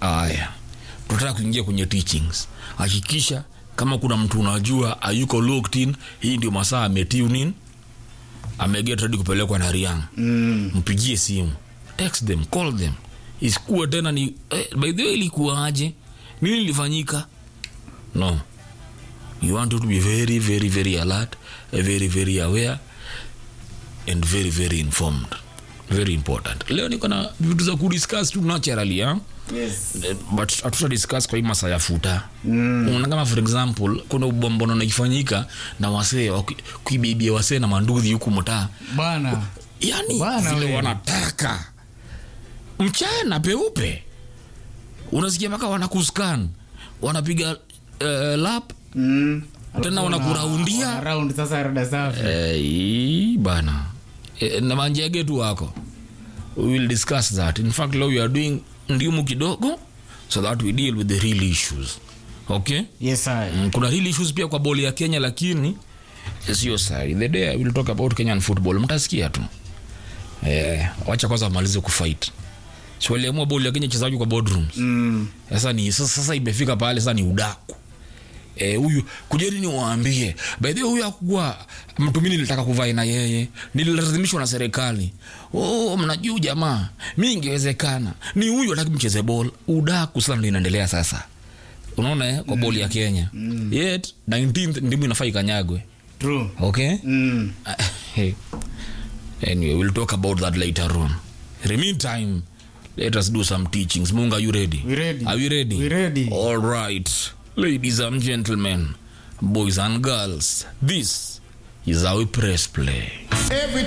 Aya, tunataka kuingia kwenye teachings. Hakikisha kama kuna mtu unajua ayuko locked in, hii ndio masaa ametune in, ameget ready kupelekwa na Riang. Mm. Mpigie simu, text them, call them, isikuwe tena ni eh, by the way, ilikuwaje? Nini ilifanyika? No, you want to be very very very alert, eh, very very aware and very very informed, very important. Leo niko na vitu za kudiscuss tu naturally ha? Yes. Eh, but hatuta discuss kwa hii masaa ya futa mm. Unaona kama for example kuna ubombono naifanyika na wasee waki- kuibibia wasee na manduthi huku mtaa Bana. yani Bana vile we. wanataka mchana peupe unasikia mpaka wanakuskan wanapiga uh, lap Mm. Tena Alafu wanakuraundia. wana- round sasa rada safi. Eh, bana Eh, na manjege tu wako we will discuss that in fact leo we are doing ndimu kidogo so that we deal with the real issues okay Yes, I. Mm, kuna real issues pia kwa boli ya kenya lakini sio sai the day I will talk about kenyan football mtasikia tu eh, wacha kwanza wamalize kufight so waliamua boli ya kenya chezaji kwa boardrooms Mm. sasa ni sasa, sasa imefika pale sasa ni udaku Eh, huyu kujeni niwaambie by the way huyu akuwa mtu mimi nilitaka kuvaa na yeye nililazimishwa na serikali oh mnajua jamaa mi ingewezekana ni huyu ataki mcheze ball udaku sana ndio inaendelea sasa unaona eh, kwa boli ya kenya yet 19th ndimu inafaa ikanyagwe True. okay Mm. Hey. anyway we'll talk about that later on in the meantime let us do some teachings munga are you ready We ready. are we ready We ready. all right ladies and gentlemen boys and girls this is how we press play Every